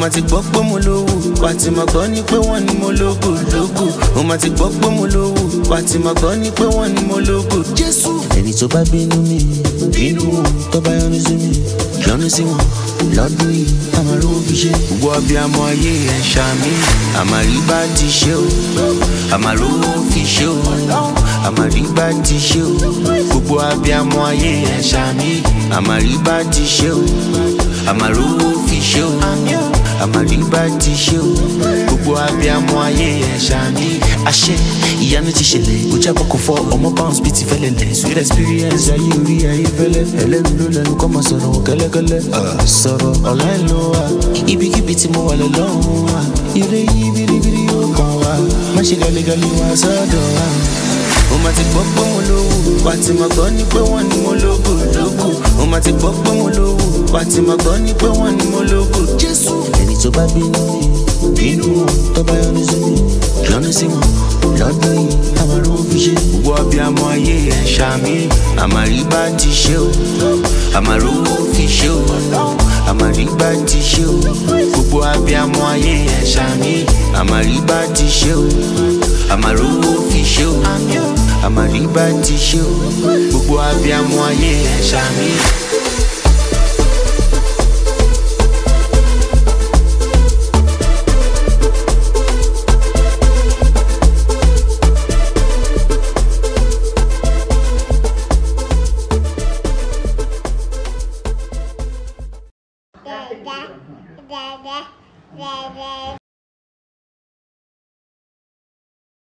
máa ti gbọ́ pé mo lówó wà á ti máa gbọ́ ní pé wọ́n ní mo lógo lógo ó máa ti gbọ́ pé mo lówó wà á ti máa gbọ́ ní pé wọ́n ní mo lógo jésù. ẹni tó bá bínú mi bínú wọn tó bá yọnu sí mi yọnu sí wọn lọ́dún yìí àmà lówó fi ṣe. gbogbo abiyamọ ayé ẹ̀ ṣàmì àmàrí bá ti ṣe o àmà lówó fi ṣe o àmàrí bá ti ṣe o gbogbo abiyamọ ayé ẹ̀ ṣàmì àmàrí bá ti ṣe o àmà lówó fi ṣe o àmàrí bá ti ṣe o gbogbo abiyamọ ayé ẹ̀ ṣàmì. àṣẹ ìyanu ti ṣẹlẹ̀ kò jábọ̀ kò fọ ọmọ bounce bíi ti fẹ́lẹ̀ lẹ̀ sweet experience ayé orí ayé fẹ́lẹ̀ ẹlẹ́nu ló lẹnu kọ́ máa sọ̀rọ̀ kẹ́lẹ́kẹ́lẹ́ sọ̀rọ̀ ọ̀la ẹ̀ ló wà ibikíbi tí mo wà lọ́lọ́run wà ire yìí biribiri yóò kàn wá má ṣe gàlégàlé wá sọ́dọ̀ wa. ó máa ti gbọ́ pé mo lówó wà á ti máa gbọ́ ní pé wọ́n ní mo lógo lógo ó máa ti gbọ́ pé mo lówó wà á ti máa gbọ́ ní pé wọ́n ní mo lógo jésù. ẹni tó bá bínú mi bínú wọn tó bá yọnu sí mi yọnu sí wọn lọ́dún yìí àmàlú fi ṣe. gbogbo abiyamọ ayé ẹ̀ ṣàmì àmàrí bá ti ṣe o àmàlú fi ṣe o àmàrí bá ti ṣe o gbogbo abiyamọ ayé ẹ̀ ṣàmì àmàrí bá ti ṣe o àmàlú fi ṣe o àmàrí bá ti ṣe o gbogbo abiyamọ ayé ẹ̀ ṣàmì. da da da da da da